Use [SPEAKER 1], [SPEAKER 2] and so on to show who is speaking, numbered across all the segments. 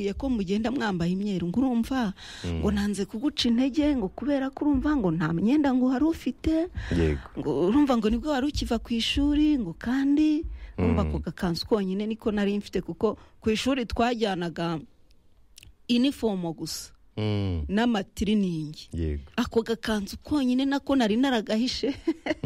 [SPEAKER 1] ya ko mugenda mwambaye imyeru ngo urumva ngo nanze kuguca intege ngo kubera ko urumva ngo nta myenda ngo wari ufite
[SPEAKER 2] yego
[SPEAKER 1] ngo urumva ngo nibwo wari ukiva ku ishuri ngo kandi urumva ako gakanzu konyine niko nari mfite kuko ku ishuri twajyanaga inifomo gusa
[SPEAKER 2] Mm,
[SPEAKER 1] n'amatiriningi
[SPEAKER 2] yego
[SPEAKER 1] ako gakanzu konyine nako nari naragahishe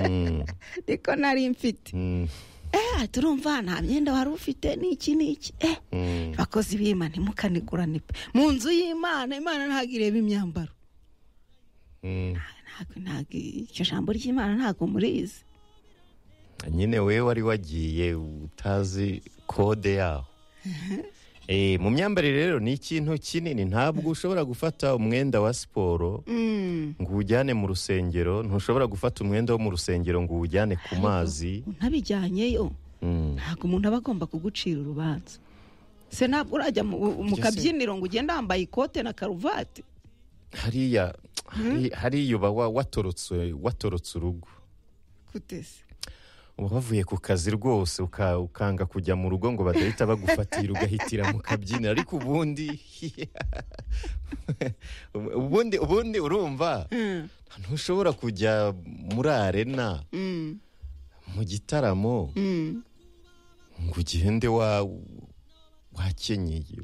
[SPEAKER 2] Mm,
[SPEAKER 1] niko nari mfite
[SPEAKER 2] mm,
[SPEAKER 1] eh turumva nta myenda wari ufite n'iki n'iki eh
[SPEAKER 2] mm.
[SPEAKER 1] bakozi b'imana ntimukanigurane pe mu nzu y'imana imana ntabwo ireba imyambaro
[SPEAKER 2] Mm.
[SPEAKER 1] ntabwo ntabwo iryo jambo ry'imana ntabwo murizi
[SPEAKER 2] nyine we wari wagiye utazi kode yaho Eh, mu myambarire rero ni ikintu kinini ntabwo ushobora gufata umwenda wa siporo
[SPEAKER 1] Mm.
[SPEAKER 2] ngo uwujyane mu rusengero ntushobora gufata umwenda wo mu rusengero ngo uwujyane ku mazi
[SPEAKER 1] untabijyanyeyo
[SPEAKER 2] Mm.
[SPEAKER 1] ntabwo umuntu aba agomba kugucira urubanza se ntabwo urajya mu, mu
[SPEAKER 2] Ese-
[SPEAKER 1] kabyiniro ngo ugende wambaye ikote na karuvati
[SPEAKER 2] hariya hari- hariya uba wa- watorotse watorotse urugo
[SPEAKER 1] kutese
[SPEAKER 2] uba wavuye ku kazi rwose uka- ukanga kujya mu rugo ngo badahita bagufatira ugahitira mu kabyiniro ariko ubundi ubundi ubundi urumva ntushobora kujya muri arena
[SPEAKER 1] Mm,
[SPEAKER 2] mu gitaramo
[SPEAKER 1] mm.
[SPEAKER 2] ngo ugende wa wakenyeye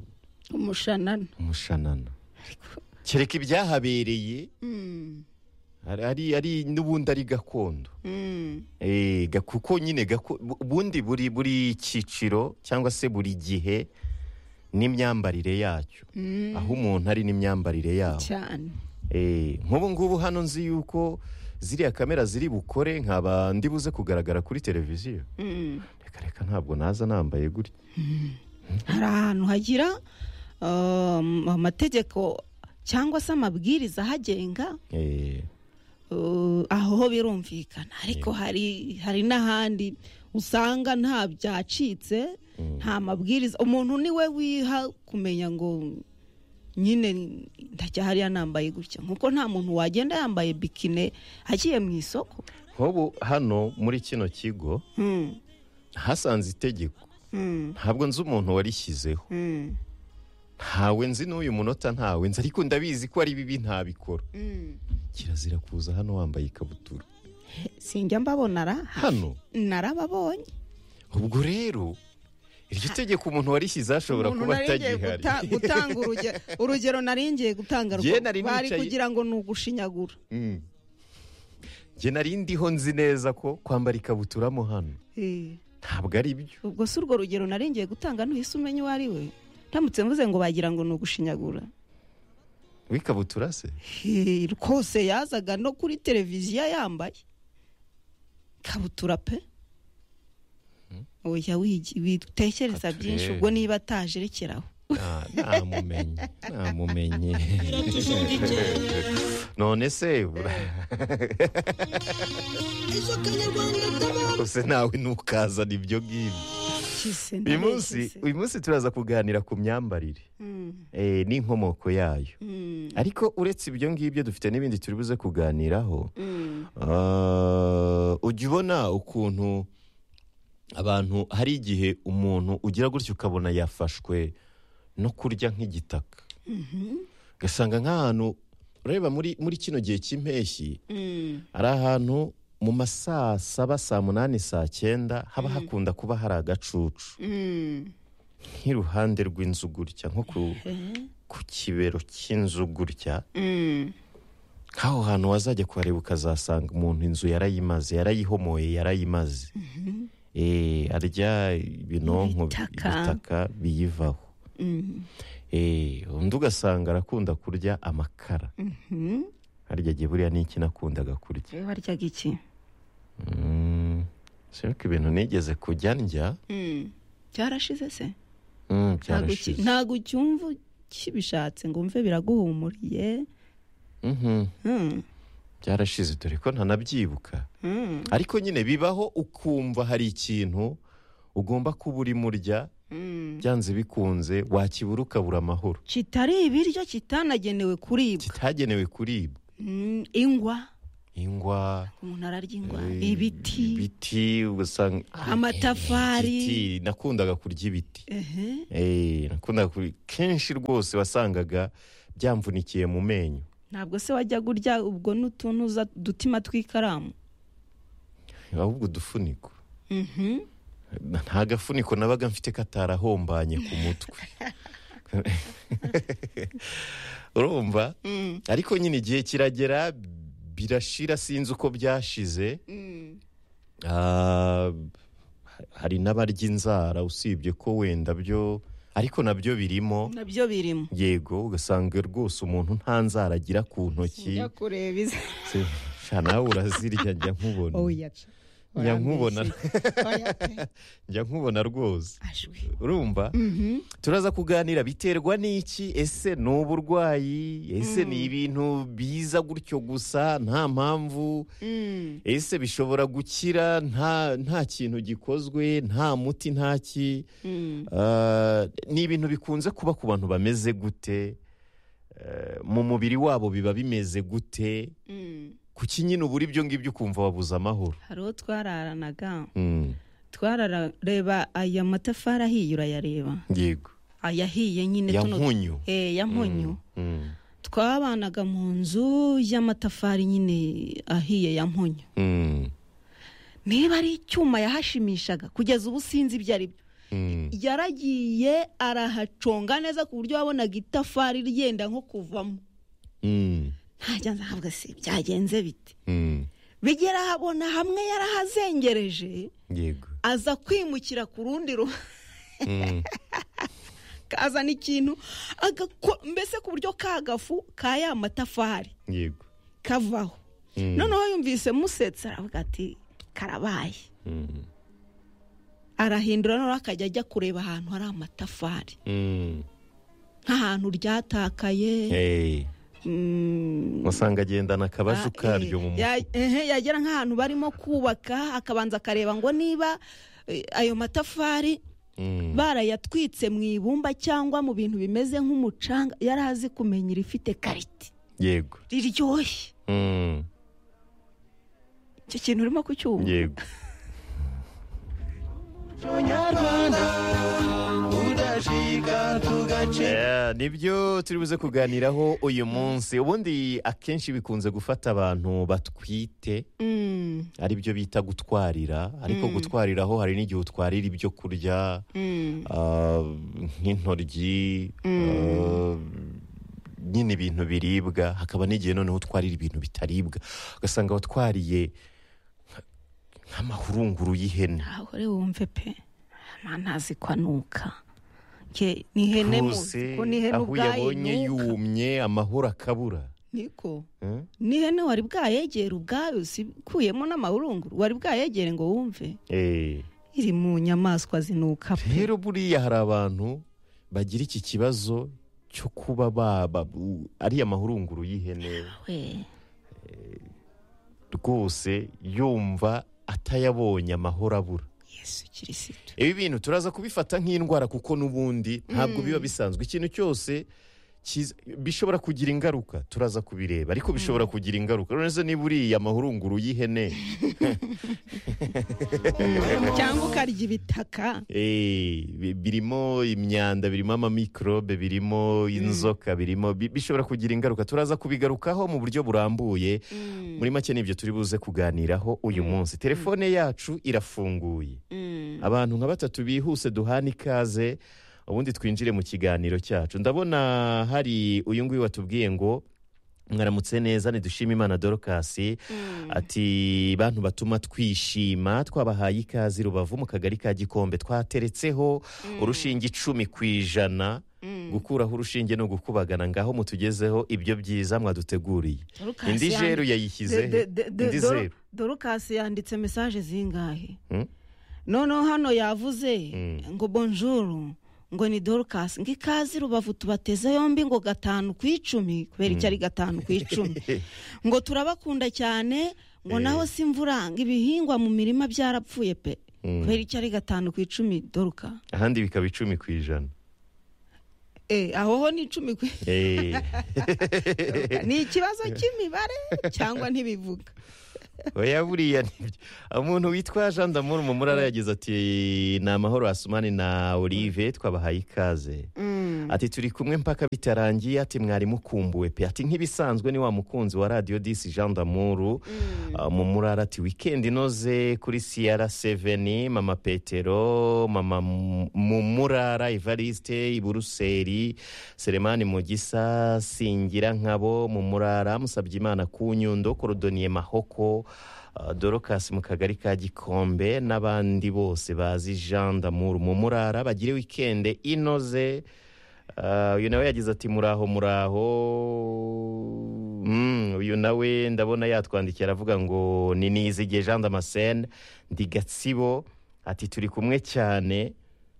[SPEAKER 1] umushanana
[SPEAKER 2] umushanana kereka ibyahabereye
[SPEAKER 1] Mm,
[SPEAKER 2] ari- ari ari n'ubundi ari gakondo
[SPEAKER 1] mm.
[SPEAKER 2] Eh, ga- kuko nyine gako- bu- ubundi buri buri cyiciro cyangwa se buri gihe n'imyambarire yacyo aho umuntu ari n'imyambarire yaho
[SPEAKER 1] cyane
[SPEAKER 2] Eh, nk'ubu ngubu hano nzi yuko ziriya kamera ziri bukore nkaba ndibuze kugaragara kuri televiziyo
[SPEAKER 1] Mm.
[SPEAKER 2] reka reka ntabwo naza nambaye gutya
[SPEAKER 1] hari ahantu hagira um, amategeko cyangwa se amabwiriza ahagenga
[SPEAKER 2] Eh,
[SPEAKER 1] uh, aho ho birumvikana ariko hari hari n'ahandi usanga nta byacitse nta mabwiriza umuntu ni we wiha kumenya ngo nyine ndajya hariya nambaye gutya nk'uko nta muntu wagenda yambaye bikine agiye mu isoko
[SPEAKER 2] nk'ubu hano muri kino kigo
[SPEAKER 1] Hmm,
[SPEAKER 2] hasanze itegeko
[SPEAKER 1] hmm,
[SPEAKER 2] ntabwo nzi umuntu warishyizeho
[SPEAKER 1] hmm,
[SPEAKER 2] ntawe nzi n'uyu munota ntawe nzi ariko ndabizi ko ari bibi ntabikora
[SPEAKER 1] hmm.
[SPEAKER 2] kirazira kuza hano wambaye ikabutura
[SPEAKER 1] sinjya mbabona ra
[SPEAKER 2] hano
[SPEAKER 1] narababonye
[SPEAKER 2] ubwo rero iryo tegeko umuntu warishyizeho ashobora
[SPEAKER 1] umuntu
[SPEAKER 2] kuba
[SPEAKER 1] nari ngiye
[SPEAKER 2] atagihari
[SPEAKER 1] guta- gutanga urugero urugero nari ngiye gutanga
[SPEAKER 2] Jye
[SPEAKER 1] rwo-
[SPEAKER 2] nari
[SPEAKER 1] bari
[SPEAKER 2] nicaye-
[SPEAKER 1] kugira ngo ni ugushinyagura
[SPEAKER 2] Mm. Jye nari ndiho nzi neza ko kwambara ikabutura mo hano
[SPEAKER 1] Eh,
[SPEAKER 2] ntabwo ari byo
[SPEAKER 1] ubwo si urwo rugero nari ngiye gutanga ntuhise umenya uwo ari we ndamutse mvuze ngo bagira ngo ni ugushinyagura
[SPEAKER 2] w'ikabutura se
[SPEAKER 1] Eh, rwose yazaga no kuri televiziyo yambaye kabutura pe oya wigi- witekereza
[SPEAKER 2] Kature.
[SPEAKER 1] byinshi ubwo niba atajerekeraho
[SPEAKER 2] Nta- ntamumenye ntamumenye none se use nawe ntukazana ibyo ngibyo
[SPEAKER 1] Kise,
[SPEAKER 2] uyu
[SPEAKER 1] nabeshye
[SPEAKER 2] munsi
[SPEAKER 1] se.
[SPEAKER 2] uyu munsi turaza kuganira ku myambarire
[SPEAKER 1] Mm,
[SPEAKER 2] eh, n'inkomoko yayo
[SPEAKER 1] mm,
[SPEAKER 2] ariko uretse ibyo ngibyo dufite n'ibindi turi buze kuganiraho
[SPEAKER 1] mm.
[SPEAKER 2] Ah, ujya ubona ukuntu abantu hari igihe umuntu ugira gutya ukabona yafashwe no kurya nk'igitaka ugasanga nk'ahantu ureba muri muri kino gihe cy'impeshyi
[SPEAKER 1] Mm,
[SPEAKER 2] hari ahantu mu ma saa saba saa munani saa cyenda haba hakunda kuba hari agacucu
[SPEAKER 1] mm.
[SPEAKER 2] nk'iruhande rw'inzu gutya nko ku, ku kibero cy'inzu gutya
[SPEAKER 1] Mm.
[SPEAKER 2] nk'aho hantu wazajya kuhareba ukazasanga umuntu inzu yarayimaze yarayihomoye yarayimaze Eh, arya ibinonko
[SPEAKER 1] Ibitaka.
[SPEAKER 2] ibitaka biyivaho
[SPEAKER 1] Mm.
[SPEAKER 2] Eh, undi ugasanga arakunda kurya amakara
[SPEAKER 1] Mhm.
[SPEAKER 2] harya gihe buriya ni iki nakundaga kurya
[SPEAKER 1] Ewe waryaga iki
[SPEAKER 2] Mm, sibuka ibintu nigeze kujya ndya
[SPEAKER 1] Mm. byarashize se Ntabwo
[SPEAKER 2] Mm,
[SPEAKER 1] uki-
[SPEAKER 2] byarashize
[SPEAKER 1] ntabwo ucyumva ukibishatse ngo mve biraguhumuriye
[SPEAKER 2] Mhm,
[SPEAKER 1] Mm,
[SPEAKER 2] byarashize dore ko ntanabyibuka
[SPEAKER 1] mm,
[SPEAKER 2] ariko nyine bibaho ukumva hari ikintu ugomba kuba urimo urya
[SPEAKER 1] mm.
[SPEAKER 2] byanze bikunze wakibura ukabura amahoro
[SPEAKER 1] kitari ibiryo kitanagenewe kuribwa
[SPEAKER 2] kitagenewe kuribwa
[SPEAKER 1] Mm, ingwa
[SPEAKER 2] ingwa
[SPEAKER 1] umuntu ararya ingwa
[SPEAKER 2] eh,
[SPEAKER 1] ibiti
[SPEAKER 2] ibiti ugasanga Ah,
[SPEAKER 1] Amatafari.
[SPEAKER 2] igiti. nakundaga kurya ibiti
[SPEAKER 1] ehe
[SPEAKER 2] Eh, nakundaga kurya kenshi rwose wasangaga byamvunikiye mu menyo
[SPEAKER 1] ntabwo se wajya urya ubwo n'utuntu uza- udutima tw'ikaramu
[SPEAKER 2] ahubwo udufuniko
[SPEAKER 1] Mhm.
[SPEAKER 2] nta gafuniko nabaga mfite katarahombanye ku mutwe urumva
[SPEAKER 1] Mm.
[SPEAKER 2] ariko nyine igihe kiragera birashira sinzi uko byashize
[SPEAKER 1] Mm.
[SPEAKER 2] Ah, hari n'abarya inzara usibye ko wenda byo ariko nabyo birimo
[SPEAKER 1] nabyo birimo
[SPEAKER 2] yego ugasanga rwose umuntu nta nzara agira ku ntoki
[SPEAKER 1] njya kureba iza
[SPEAKER 2] Se, sha nawe urazirya njya nkubona njya nkubona njya nkubona rwose
[SPEAKER 1] ashwi
[SPEAKER 2] urumva turaza kuganira biterwa n'iki ese ni uburwayi ese ni ibintu biza gutyo gusa nta mpamvu
[SPEAKER 1] Mm.
[SPEAKER 2] ese bishobora gukira nta nta kintu gikozwe nta muti nta ki
[SPEAKER 1] Mm.
[SPEAKER 2] Ah, ni ibintu bikunze kuba ku bantu bameze gute Eh, mu mubiri wabo biba bimeze gute
[SPEAKER 1] Mm.
[SPEAKER 2] kuki nyine ubura ibyo ngibyo ukumva wabuze amahoro
[SPEAKER 1] hari uwo twararanaga
[SPEAKER 2] Mm,
[SPEAKER 1] twarareba aya matafari ahiye urayareba
[SPEAKER 2] yego
[SPEAKER 1] ayahiye nyine
[SPEAKER 2] ya
[SPEAKER 1] tuno
[SPEAKER 2] nkunyu
[SPEAKER 1] Eh, ya mpunyu
[SPEAKER 2] Mm,
[SPEAKER 1] twabanaga mu nzu y'amatafari nyine ahiye ya mpunyu
[SPEAKER 2] mm,
[SPEAKER 1] niba ari icyuma yahashimishaga kugeza ubu sinzi ibyo ari byo
[SPEAKER 2] mm.
[SPEAKER 1] yaragiye arahaconga neza ku buryo wabonaga itafari ryenda nko kuvamo
[SPEAKER 2] Mm,
[SPEAKER 1] ntajya nzahabwa se byagenze bite
[SPEAKER 2] mm.
[SPEAKER 1] bigera habona hamwe yarahazengereje
[SPEAKER 2] yego
[SPEAKER 1] aza kwimukira ku rundi ruhande
[SPEAKER 2] Mm,
[SPEAKER 1] kazana ikintu agako- mbese ku buryo ka gafu ka ya matafari
[SPEAKER 2] yego
[SPEAKER 1] kavaho
[SPEAKER 2] Mm.
[SPEAKER 1] noneho yumvise musetsa aravuga ati karabaye
[SPEAKER 2] Mm,
[SPEAKER 1] arahindura noneho akajya ajya kureba ahantu hari amatafari
[SPEAKER 2] mm.
[SPEAKER 1] nk'ahantu ryatakaye
[SPEAKER 2] Hey,
[SPEAKER 1] mm,
[SPEAKER 2] wasanga agendana akabazo
[SPEAKER 1] ah,
[SPEAKER 2] karyo
[SPEAKER 1] eh,
[SPEAKER 2] mu mutwe
[SPEAKER 1] ya- ehe, yagera nk'ahantu barimo kubaka akabanza akareba ngo niba eh, ayo matafari
[SPEAKER 2] Mm,
[SPEAKER 1] barayatwitse mu ibumba cyangwa mu bintu bimeze nk'umucanga yari azi kumenya irifite karite
[SPEAKER 2] yego
[SPEAKER 1] riryoshye
[SPEAKER 2] Mm,
[SPEAKER 1] icyo kintu urimo kucyumva
[SPEAKER 2] yego Eh, nibyo turi buze kuganiraho uyu munsi ubundi akenshi bikunze gufata abantu batwite
[SPEAKER 1] Mm,
[SPEAKER 2] ari byo bita gutwarira ariko gutwariraho hari n'igihe utwarira ibyo kurya
[SPEAKER 1] mm,
[SPEAKER 2] ah, nk'intoryi ah, nyine ibintu biribwa hakaba n'igihe noneho utwarira ibintu bitaribwa ugasanga watwariye nk- nk'amahurunguru y'ihene
[SPEAKER 1] ntaho rero wumve pe amana ntazi ko anuka Nge- ni ihene muzi ko ni ihene
[SPEAKER 2] aho
[SPEAKER 1] ubwayo
[SPEAKER 2] yabonye
[SPEAKER 1] inuka
[SPEAKER 2] yumye amahoro akabura
[SPEAKER 1] niko
[SPEAKER 2] Eh?
[SPEAKER 1] n'ihene wari bwayegere ubwayo sikuyemo n'amahurunguru wari bwayegere ngo wumve
[SPEAKER 2] Eh,
[SPEAKER 1] iri mu nyamaswa zinuka pe
[SPEAKER 2] rero buriya hari abantu bagira iki kibazo cyo kuba baba u- ariya mahurunguru y'ihene
[SPEAKER 1] we
[SPEAKER 2] rwose yumva atayabonye amahoro abura
[SPEAKER 1] yesu kirisitu
[SPEAKER 2] ibi bintu turaza kubifata nk'indwara kuko n'ubundi ntabwo biba bisanzwe ikintu cyose kiza- bishobora kugira ingaruka turaza kubireba ariko bishobora kugira ingaruka uretse niba uriye amahurunguru y'ihene
[SPEAKER 1] cyangwa ukarya ibitaka
[SPEAKER 2] Eh, bi- birimo imyanda birimo amamikorobe birimo inzoka birimo bi- bishobora kugira ingaruka turaza kubigarukaho mu buryo burambuye muri make nibyo turi buze kuganiraho uyu munsi telefone yacu irafunguye abantu nka batatu bihuse duhana ikaze ubundi twinjire mu kiganiro cyacu ndabona hari uyu nguyu watubwiye ngo mwaramutse neza ntidushime imana dorokasi ati bantu batuma twishima twabahaye ikaze i rubavu mu kagari ka gikombe twateretseho urushinge icumi ku ijana gukuraho urushinge no gukubagana ngaho mutugezeho ibyo byiza mwaduteguriye
[SPEAKER 1] Dorukasi
[SPEAKER 2] indi
[SPEAKER 1] yan-
[SPEAKER 2] jeru yayishyize
[SPEAKER 1] De- de- de- de-
[SPEAKER 2] indi
[SPEAKER 1] Doro-
[SPEAKER 2] zeru
[SPEAKER 1] dorukasi yanditse mesaje zingahe
[SPEAKER 2] Hmm?
[SPEAKER 1] noneho hano yavuze ngo bonjour ngo ni dorukasi ngo ikaze rubavu tubateze yombi ngo gatanu ku icumi kubera icyo ari gatanu ku icumi ngo turabakunda cyane ngo naho si imvura ngo ibihingwa mu mirima byarapfuye pe kubera icyo ari gatanu ku icumi doruka
[SPEAKER 2] ahandi bikaba icumi ku ijana
[SPEAKER 1] Eh, aho ho ni icumi ku
[SPEAKER 2] Eh,
[SPEAKER 1] ni ikibazo cy'imibare cyangwa ntibivuga
[SPEAKER 2] oya buriya nibyo umuntu witwa jean d'amour mumurara yagize ati ni amahoro asumani na olive twabahaye ikaze ati turi kumwe mpaka bitarangiye ati mwari mukumbuwe pe ati nk'ibisanzwe ni wa mukunzi wa radiyo disi jean damuru mu murara ati wikendi inoze kuri siyara seveni mama petero mama M- mu murara ivariste iburuseri seremani mugisa singira nkabo mu murara musabye imana ku nyundo korodoniye mahoko Uh, dorocas mu kagari ka gikombe n'abandi bose bazi jean d'amour mu murara bagire wikende inoze Uh, uyu nawe yagize ati muraho muraho Mm, uyu nawe ndabona yatwandikiye aravuga ngo ni nizige jean damascene ndi gatsibo ati turi kumwe cyane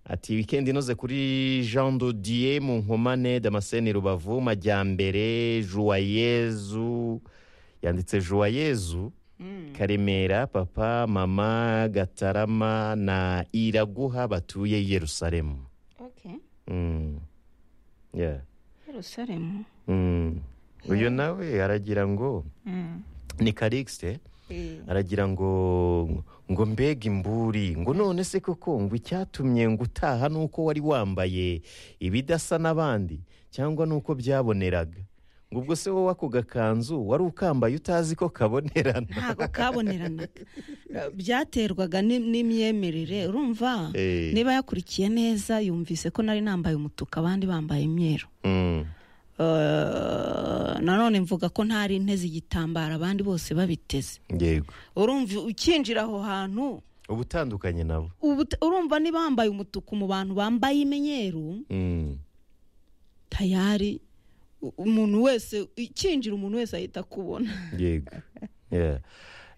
[SPEAKER 2] ati wikendi inoze kuri jean dodier mu nkomane damascene rubavu majyambere juwayezu yanditse juwayezu karemera papa mama gatarama na iraguha batuye i yerusalemu Mm. Yeah.
[SPEAKER 1] yerusalemu
[SPEAKER 2] Mm. uyu nawe aragira ngo ni karikisite aragira ngo ngo mbega imburi ngo none se koko ngo icyatumye ngo utaha ni uko wari wambaye ibidasa n'abandi cyangwa ni uko byaboneraga ngo ubwo se wowe ako gakanzu wari ukambaye utazi ko kabonerana
[SPEAKER 1] ntabwo kaboneranaga byaterwaga n'im- n'imyemerere urumva
[SPEAKER 2] Eh.
[SPEAKER 1] niba yakurikiye neza yumvise ko nari nambaye umutuku abandi bambaye imyeru
[SPEAKER 2] Mm.
[SPEAKER 1] Eh, nanone mvuga ko ntari nteze igitambaro abandi bose babiteze
[SPEAKER 2] yego
[SPEAKER 1] urumva ukinjira aho hantu
[SPEAKER 2] uba utandukanye nabo
[SPEAKER 1] ubu- urumva niba wambaye umutuku mu bantu bambaye imenyeru
[SPEAKER 2] Mm.
[SPEAKER 1] tayari u- umuntu wese ikinjira umuntu wese ahita akubona
[SPEAKER 2] yego Yeah.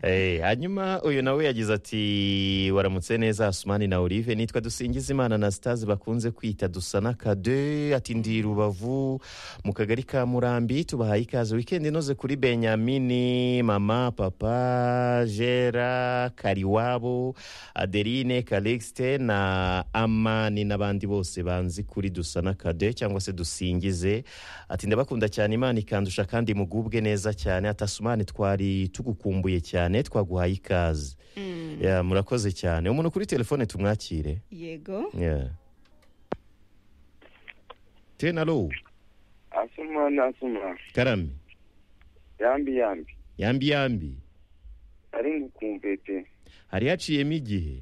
[SPEAKER 2] Eh, hanyuma uyu nawe yagize ati waramutse neza asumani na olive nitwa dusingizimana na sitazi bakunze kwita dusana kade ati ndi rubavu mu kagari ka murambi tubahaye ikaze wikendi inoze kuri benyamini mama papa jera kariwabo adeline kalixte na amani n'abandi bose banzi kuri dusana kade cyangwa se dusingize ati ndabakunda cyane imana ikandusha kandi mugubwe neza cyane atasumani twari tugukumbuye cyane twaguhaye ikaze Yeah, murakoze cyane umuntu kuri telefone tumwakire
[SPEAKER 1] yego
[SPEAKER 2] Yeah. tenalo
[SPEAKER 3] asoma nasoma
[SPEAKER 2] karame
[SPEAKER 3] yambi yambi
[SPEAKER 2] yambi yambi
[SPEAKER 3] ari ngukumpete
[SPEAKER 2] hari haciyemo igihe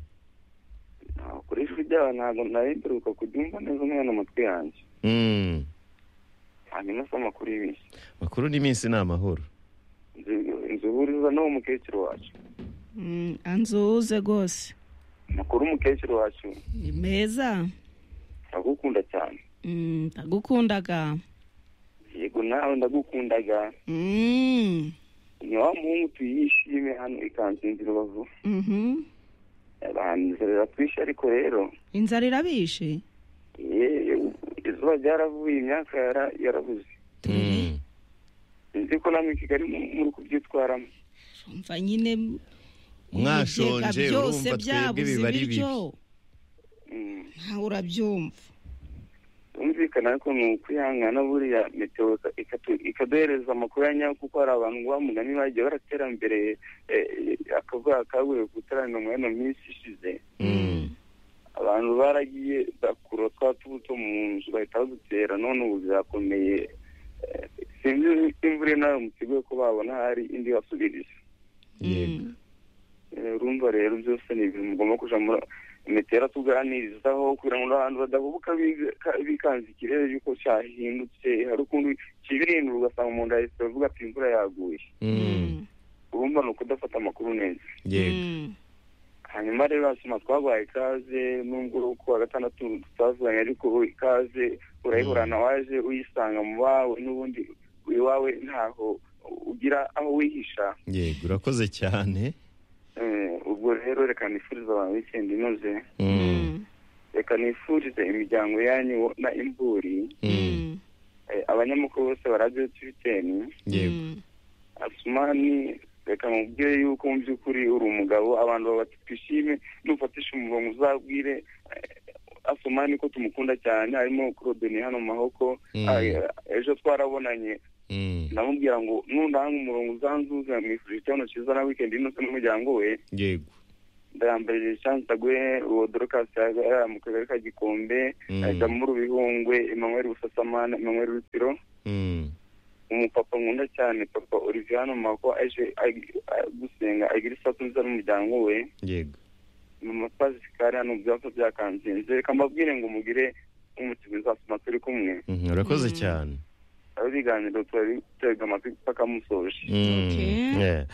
[SPEAKER 3] Ntaho kuri ijwi ryawe ntabwo nari mperuka kujya umva neza umwana amatwi yanjye
[SPEAKER 2] Mm.
[SPEAKER 3] hanyuma se amakuru y'ibishyi
[SPEAKER 2] makuru n'iminsi ni amahoro
[SPEAKER 3] Nzi- nzi uhuriza n'uwo mukecuru wacu
[SPEAKER 1] Mm, anzuze rwose
[SPEAKER 3] amakuru umukecuru wacu
[SPEAKER 1] ni meza
[SPEAKER 3] ndagukunda cyane
[SPEAKER 1] Mm, ndagukundaga
[SPEAKER 3] yego nawe ndagukundaga
[SPEAKER 1] Mm,
[SPEAKER 3] ni wa muhungu tuyishime hano ikansinzi rubavu
[SPEAKER 1] mhm.
[SPEAKER 3] abanzerera twishe ariko rero
[SPEAKER 1] inzara irabishe
[SPEAKER 3] ye- izuba ryaravuye imyaka yara- yarabuze
[SPEAKER 2] Mm.
[SPEAKER 3] nzi ko namwe i kigali mu- muri kubyitwaramo
[SPEAKER 1] umva nyine
[SPEAKER 2] Mwashonje,
[SPEAKER 1] ibigega byose
[SPEAKER 2] urumva twebwe
[SPEAKER 1] byabuze
[SPEAKER 2] biba ari
[SPEAKER 1] ibiryo
[SPEAKER 3] Mm.
[SPEAKER 1] ntawe urabyumva
[SPEAKER 3] byumvikana ariko ni ukwihangana buriya meteo ikatu- ikaduhereza amakuru ya nyayo kuko hari abantu ngo mugani bagiye baraterambere akavuga kaguye gutaramira muri ino minsi ishize
[SPEAKER 2] Mm.
[SPEAKER 3] abantu baragiye bakura twa tubuto mu nzu bahita badutera none ubu birakomeye Eh, sinzi imvura nawe mu kigo ko babona hari indi basubiriza
[SPEAKER 2] yego
[SPEAKER 3] Eh, urumva rero byose ni ibintu mugomba kuja muri metera tuganirizaho kugira ngo n'abantu badahubuka biga- ka- bikanze ikirere yuko cyahindutse hari ukuntu kibirindura ugasanga umuntu yahise avuga ati imvura yaguye
[SPEAKER 2] Mm.
[SPEAKER 3] urumva ni ukudafata amakuru neza
[SPEAKER 2] yego
[SPEAKER 1] Mm.
[SPEAKER 3] hanyuma rero basoma twabaye ikaze nubwo ku wa gatandatu tutavuganye ariko ikaze urayihorana waje uyisanga mu bawe n'ubundi iwawe ntaho ugira aho wihisha
[SPEAKER 2] yego urakoze cyane
[SPEAKER 3] Eh, ubwo rero reka nifuriza abantu wikendi inoze
[SPEAKER 2] Mm.
[SPEAKER 3] reka nifurize imiryango yanyu na imburi
[SPEAKER 2] Mm.
[SPEAKER 1] Mm.
[SPEAKER 3] eh, abanyamakuru bose ba radiyo twiteni
[SPEAKER 2] yego
[SPEAKER 1] Mm.
[SPEAKER 3] asumani reka mubwire yuko mu by'ukuri uri umugabo abantu babatwishime nufatisha umurongo uzabwire eh,
[SPEAKER 4] asoma niko tumukunda cyane harimo claudine hano mu mahoko ejo twarabonanye ndamubwira ngo nundanga umurongo uzanzuza mwifurije icyabona cyiza na wikendi y'iminsi n'umuryango we
[SPEAKER 2] yego
[SPEAKER 4] ndayambarije chance agwe uwo dorokasi yari mu kagari ka gikombe ajya muri ubihungwe emmanuel busasamana emmanuel rusiro umupapa nkunda cyane papa olivier hano mako aje gusenga agira isatu nziza n'umuryango we
[SPEAKER 2] yego
[SPEAKER 4] mama pascal hano byapa byakanzinze reka mbabwire ngo mugire umutima uzasoma turi kumwe
[SPEAKER 2] urakoze cyane
[SPEAKER 4] aho ibiganiro turabiterwa amatwi paka musoje
[SPEAKER 1] Okay.
[SPEAKER 2] Yeah.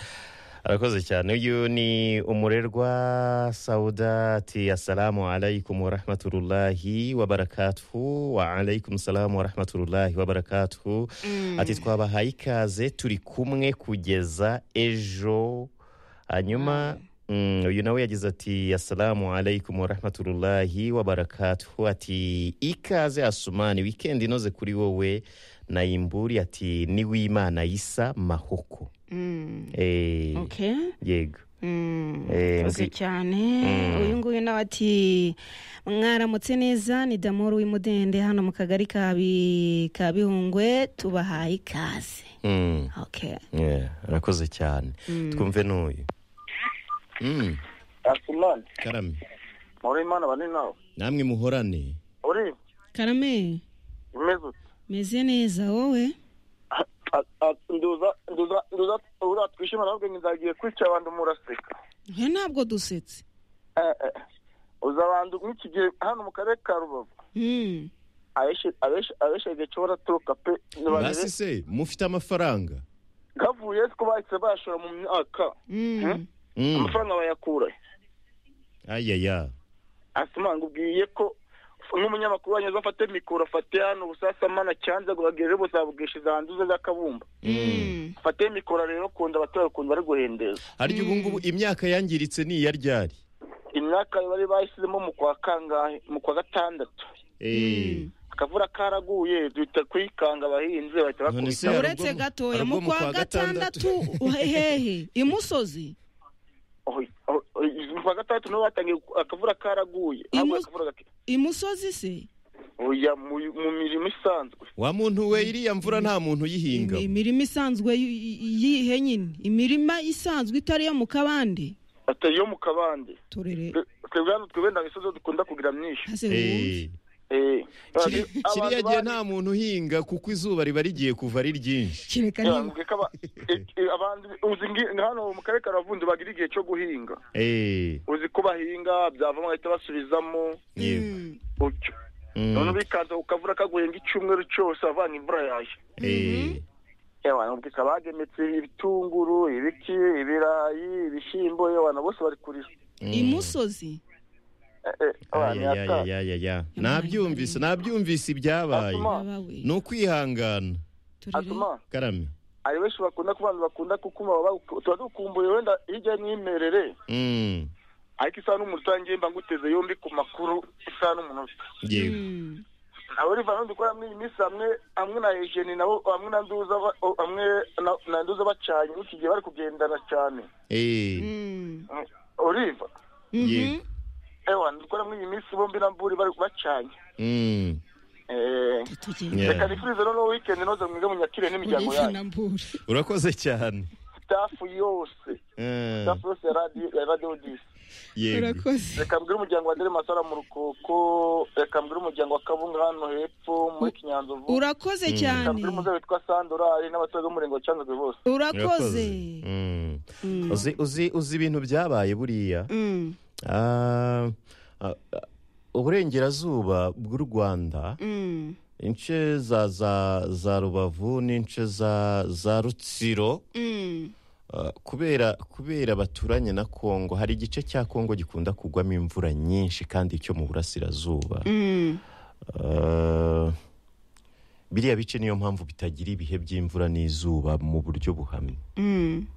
[SPEAKER 2] arakoze cyane uyu ni umurerwa saudati assalamu alaikum warahmatullahi wabarakatuhu wa alaikum salamu warahmatullahi wabarakatuhu ati twabahaye ikaze turi kumwe kugeza ejo hanyuma mm, uyu nawe yagize ati assalamu alaikum warahmatullahi wabarakatuhu ati ikaze asumani wikendi inoze kuri wowe nayimburi ati ni w'imana yisa mahoko
[SPEAKER 1] Mm.
[SPEAKER 2] Eh,
[SPEAKER 1] Okay.
[SPEAKER 2] yego
[SPEAKER 1] Mm,
[SPEAKER 2] Eh,
[SPEAKER 1] murakoze
[SPEAKER 2] nzi-
[SPEAKER 1] cyane uyu nguyu nawe ati mwaramutse neza ni damoru w'imudende hano mu kagari ka Bi- ka bihungwe tubahaye ikaze
[SPEAKER 2] Mm,
[SPEAKER 1] okay
[SPEAKER 2] yeah, arakoze cyane twumve n'uyu Mm,
[SPEAKER 3] asumani
[SPEAKER 2] karame
[SPEAKER 3] muri imana bane nawe
[SPEAKER 2] namwe muhorane
[SPEAKER 3] uribye
[SPEAKER 1] karame
[SPEAKER 3] umeze ute
[SPEAKER 1] meze neza wowe
[SPEAKER 3] A- a- a- nduza nduza nduza uriya twishimana ahubwo nzagiye kwica abantu muraseka
[SPEAKER 1] we ntabwo dusetse
[SPEAKER 3] Eh, eh. uza abantu nk'iki gihe hano mu karere ka rubavu
[SPEAKER 1] Mm.
[SPEAKER 3] abeshe- abeshe- abeshege cyo baraturuka pe
[SPEAKER 2] basi se mufite amafaranga
[SPEAKER 3] gavuye ko bahise bayashora mu myaka
[SPEAKER 1] Mm.
[SPEAKER 2] Mm,
[SPEAKER 3] amafaranga bayakura
[SPEAKER 2] ayaya
[SPEAKER 3] asumani ubwiye ko n'umunyamakuru wanyu azafate mikoro afate hano ubusasamana cyanze guhagera buzabugisha zanduze z'akabumba
[SPEAKER 1] Mm.
[SPEAKER 3] fate mikoro rero kunda abaturage ukuntu bari guhendeza
[SPEAKER 2] harya ubu ngubu imyaka yangiritse ni iya ryari
[SPEAKER 3] imyaka bari bashyizemo mu kwa kangahe mu kwa gatandatu
[SPEAKER 2] Eh,
[SPEAKER 3] akavura karaguye duhita kwikanga abahinzi bahita
[SPEAKER 2] None se
[SPEAKER 3] bakubita
[SPEAKER 2] hari
[SPEAKER 1] uretse
[SPEAKER 2] ubwo-
[SPEAKER 1] gatoya
[SPEAKER 2] hari
[SPEAKER 1] mu
[SPEAKER 2] ubwo
[SPEAKER 1] kwa gatandatu hehe imusozi
[SPEAKER 3] Oh, oh, oh, mu kwa gatandatu niho batangiye ku- akavura karaguye
[SPEAKER 1] Imu-
[SPEAKER 3] ahubwo akavura gake
[SPEAKER 1] imusozi se
[SPEAKER 3] oya mu mu mirimo isanzwe
[SPEAKER 2] wa muntu we iriya mvura nta muntu uyihinga
[SPEAKER 1] imirima isanzwe y- y- yihe nyine imirima isanzwe itari iyo mu kabande
[SPEAKER 3] atari yo mu kabande
[SPEAKER 1] turere
[SPEAKER 3] Twe- twebwe hano twebwe nta misozi dukunda kugira myinshi
[SPEAKER 1] hase wumve
[SPEAKER 2] Eh, kiri- kiriya gihe nta muntu uhinga kuko izuba riba rigiye kuva ari ryinshi
[SPEAKER 1] kireka niba
[SPEAKER 3] abantu uzi ngi- hano mu karere ka Ruvundo bagira igihe cyo guhinga
[SPEAKER 2] Eh,
[SPEAKER 3] uzi ko bahinga byavamo bahita basubizamo
[SPEAKER 2] yego
[SPEAKER 1] Mm.
[SPEAKER 3] gutyo
[SPEAKER 2] Mm,
[SPEAKER 3] none ubikaza ukavura kaguye nk'icyumweru cyose avanga imvura yaje
[SPEAKER 2] eh,
[SPEAKER 3] yewe ubwika bagemetse ibitunguru ibiki ibirayi ibishyimbo yewe bose bari kurira
[SPEAKER 2] mm.
[SPEAKER 1] imusozi
[SPEAKER 3] Eh, eh, abantu yaka-
[SPEAKER 2] ayayayayaya nabyumvise nabyumvise ibyabaye
[SPEAKER 3] Atuma-
[SPEAKER 1] babawe
[SPEAKER 2] ni ukwihangana
[SPEAKER 3] atuma
[SPEAKER 1] turere
[SPEAKER 2] karame
[SPEAKER 3] hari benshi bakunda ku bantu bakunda kukuma baba- tuba dukumbuye wenda hirya n'imerere
[SPEAKER 2] Mm,
[SPEAKER 3] ariko isaha n'umunota ngiye mba nguteze yombi ku makuru isaha n'umunota
[SPEAKER 2] yego
[SPEAKER 1] Mm.
[SPEAKER 3] abo riva hano dukora muri iyi minsi hamwe hamwe na ejeni nabo hamwe na nduza ba- hamwe na- na nduza bacanye iki gihe bari kugendana cyane
[SPEAKER 2] Eh,
[SPEAKER 1] Mm.
[SPEAKER 3] Eh, oliva
[SPEAKER 1] Mhm.
[SPEAKER 2] Yego.
[SPEAKER 3] ewa dukora muri iyi minsi bombi na mburi bari bacanye
[SPEAKER 2] mm,
[SPEAKER 3] Eh,
[SPEAKER 1] Tugende.
[SPEAKER 2] Yeah.
[SPEAKER 3] reka nifurize noneho weekend inoze mwize munyakire n'imiryango
[SPEAKER 1] Uretse
[SPEAKER 3] yanyu
[SPEAKER 1] na mbura.
[SPEAKER 2] urakoze cyane
[SPEAKER 3] staff yose
[SPEAKER 2] Eh,
[SPEAKER 3] staff yose ya radio ya radio disi
[SPEAKER 2] yego
[SPEAKER 1] urakoze
[SPEAKER 3] reka mbwire umuryango wa dere masara mu rukoko reka mbwire umuryango wa kabunga hano hepfo muri kinyanzovu
[SPEAKER 1] urakoze
[SPEAKER 3] reka
[SPEAKER 1] cyane
[SPEAKER 3] mbwire umuze witwa sandorari n'abaturage b'umurenge wa cyanzwe bose
[SPEAKER 1] urakoze
[SPEAKER 2] Mm.
[SPEAKER 1] Mm.
[SPEAKER 2] uzi uzi uzi ibintu byabaye buriya
[SPEAKER 1] Mm.
[SPEAKER 2] Ah, ah, ah, uburengerazuba bw'u rwanda
[SPEAKER 1] Mm.
[SPEAKER 2] ince za za za rubavu n'ince za za rutsiro
[SPEAKER 1] Mm.
[SPEAKER 2] Uh, kubera kubera baturanye na kongo hari igice cya kongo gikunda kugwamo imvura nyinshi kandi cyo mu burasirazuba
[SPEAKER 1] Mm.
[SPEAKER 2] Uh, biriya bice niyo mpamvu bitagira ibihe by'imvura n'izuba mu buryo buhamye
[SPEAKER 1] Mm.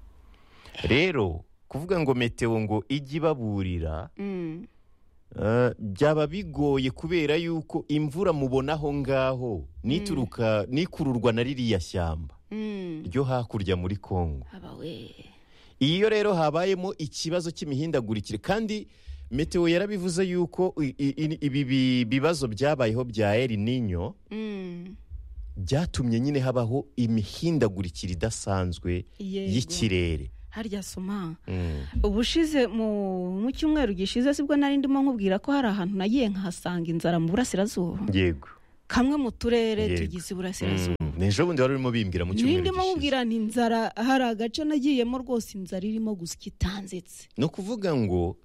[SPEAKER 2] rero kuvuga ngo meteo ngo ijye ibaburira
[SPEAKER 1] Mm.
[SPEAKER 2] uh, byaba bigoye kubera yuko imvura mubona aho ngaho nituruka nikururwa na ririya shyamba
[SPEAKER 1] Mm.
[SPEAKER 2] ryo hakurya muri kongo
[SPEAKER 1] abawe
[SPEAKER 2] iyo rero habayemo ikibazo cy'imihindagurikire kandi meteo yarabivuze yuko i- i- i- ibi bi- bibazo byabayeho bya El Nino
[SPEAKER 1] Mm.
[SPEAKER 2] byatumye nyine habaho imihindagurikire idasanzwe
[SPEAKER 1] Yego.
[SPEAKER 2] y'ikirere
[SPEAKER 1] harya soma
[SPEAKER 2] Mm.
[SPEAKER 1] ubushize mu mu cyumweru gishize sibwo nari ndimo nkubwira ko hari ahantu nagiye nkahasanga inzara mu burasirazuba
[SPEAKER 2] yego
[SPEAKER 1] kamwe mu turere
[SPEAKER 2] Yego.
[SPEAKER 1] tugize iburasirazuba
[SPEAKER 2] Mm. n'ejo bundi wari urimo bimbwira mu cyumweru
[SPEAKER 1] ndimo
[SPEAKER 2] gishize
[SPEAKER 1] nkubwira ni inzara hari agace nagiyemo rwose inzara irimo gusya itanzitse
[SPEAKER 2] ni ukuvuga ngo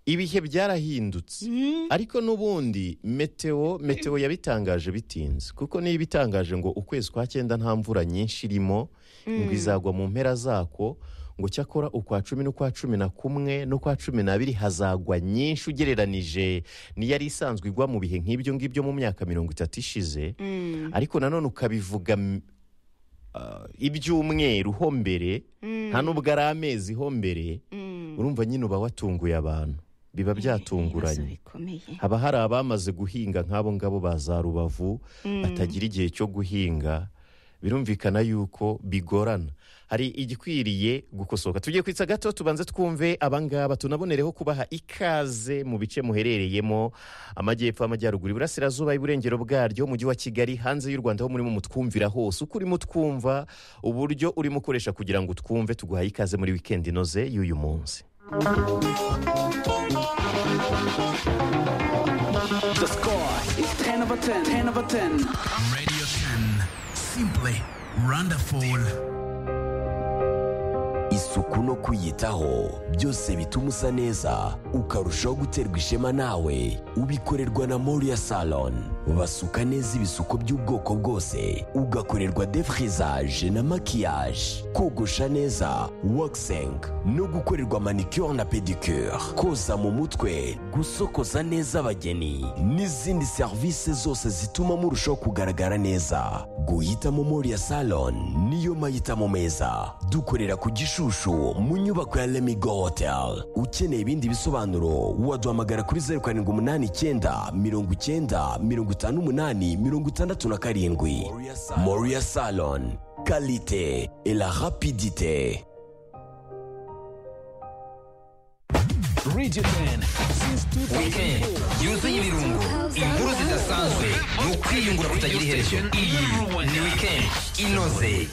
[SPEAKER 2] ibihe byarahindutse
[SPEAKER 1] Mm.
[SPEAKER 2] ariko n'ubundi meteo meteo yabitangaje bitinze kuko niyo ibitangaje ngo ukwezi kwa cyenda nta mvura nyinshi irimo ngo izagwa mu mpera zako ngo cyakora ukwa cumi n'ukwa cumi na kumwe n'ukwa cumi n'abiri hazagwa nyinshi ugereranije n'iyari isanzwe igwa mu bihe nk'ibyo ngibyo mu myaka mirongo itatu ishize
[SPEAKER 1] Mm.
[SPEAKER 2] ariko nanone ukabivuga m- ah, ibyumweru ho mbere nta n'ubwo ari amezi ho mbere
[SPEAKER 1] Mm.
[SPEAKER 2] urumva nyine uba watunguye abantu biba
[SPEAKER 1] ibibazo
[SPEAKER 2] byatunguranye
[SPEAKER 1] bikomeye
[SPEAKER 2] haba hari abamaze guhinga nk'abo ngabo ba za rubavu batagira igihe cyo guhinga birumvikana yuko bigorana hari igikwiriye gukosoka tugiye kwitsa gato tubanze twumve abangaba tunabonereho kubaha ikaze mu bice muherereyemo amajyepfo amajyaruguru iburasirazuba iburengero bwaryo umujyi wa kigali hanze y'u rwanda ho murimo mutwumvira hose uko urimo utwumva uburyo urimo ukoresha kugira ngo twumve tuguhaye ikaze muri wikendi inoze y'uyu munsi
[SPEAKER 5] The score is 10 over 10. 10 over 10.
[SPEAKER 6] Radio 10. Simply wonderful.
[SPEAKER 7] isuku no kwiyitaho byose bituma usa neza ukarushaho guterwa ishema nawe ubikorerwa na moriya salon basuka neza ibisuko by'ubwoko bwose ugakorerwa defrizaje na makiyaje kogosha neza wakiseng no gukorerwa manicure na pedicure koza mu mutwe gusokoza neza abageni n'izindi serivisi zose zituma murushaho kugaragara neza guhitamo moriya salon niyo mahitamo meza dukorera ku gishushu mu nyubako ya lemigo hotel ukeneye ibindi bisobanuro waduhamagara kuri zeru karindwi umunani icyenda mirongo icyenda mirongo itanu umunani mirongo itandatu na karindwi moriya salon kalite et la rapidite
[SPEAKER 6] Radio 10 since 2000.
[SPEAKER 8] yuzuye ibirungo inkuru zidasanzwe ni ukwiyungura kutagira iherezo iyi ni weekend inoze